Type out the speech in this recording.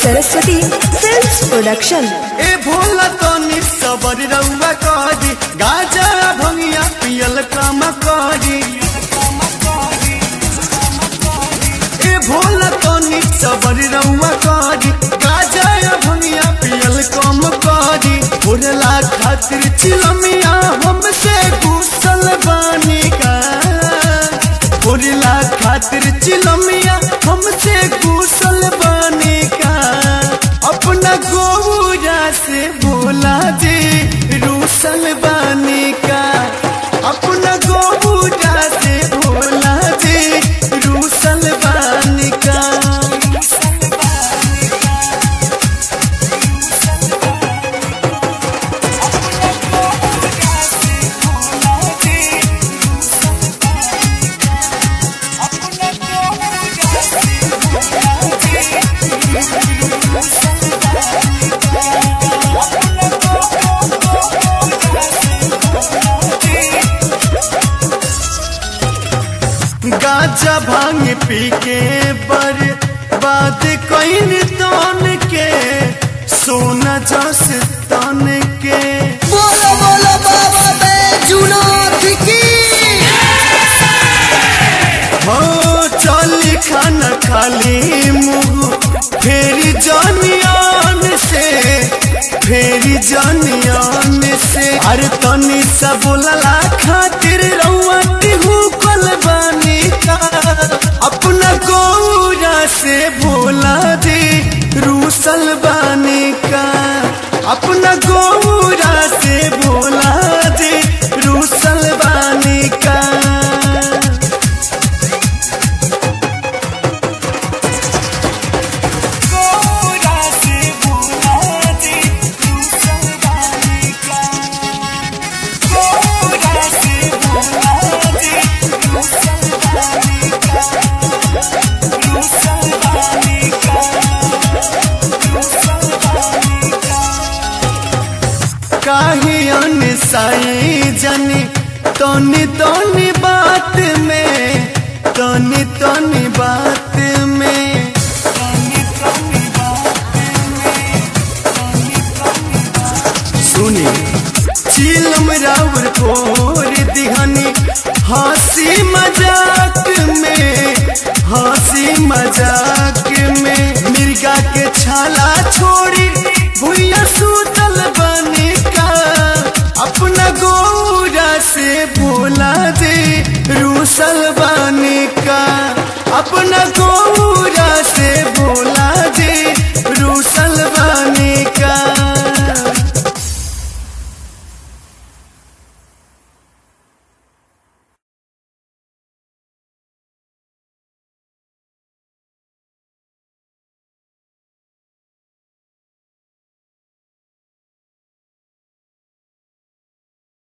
Saraswati films production ए भोला तनी सबर रउआ करी गाजा भंगिया पियल काम करी ए भोला तनी सबर रउआ करी गाजा भंगिया पियल काम करी भोरला खातिर चिलमिया हमसे गुसल बानी का भोरला खातिर चिलमिया हमसे गुसल बानी का अपना गौरा से बोला जी रूसल बानी का अपना गौरा से बोला जी रूसल बानी का गाजा भांग पी के बर बात कईन तन के सोना जस तन के बोलो बोलो बाबा बैजुनाथ की हो चल खाना खाली मुंह फेरी जानियान से फेरी जानियान से अरे तनी सा बोलला खातिर रउआ तिहू कल बानी का अपना गौरा से भोला दे रूसल बानी का अपना गौरा से भोला दे रूसल बानी का काहे अनसाई जनी तनी तनी बात में तनी तनी बात में सुनी चिलम राउर फोर दिहनी हंसी मजाक